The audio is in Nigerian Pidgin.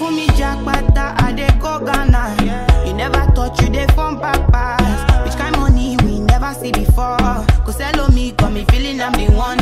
for me jackpata, I dey go Ghana. You never thought you dey form papas. Which kind money we never see before? Cause hello me, got me feeling I'm the one.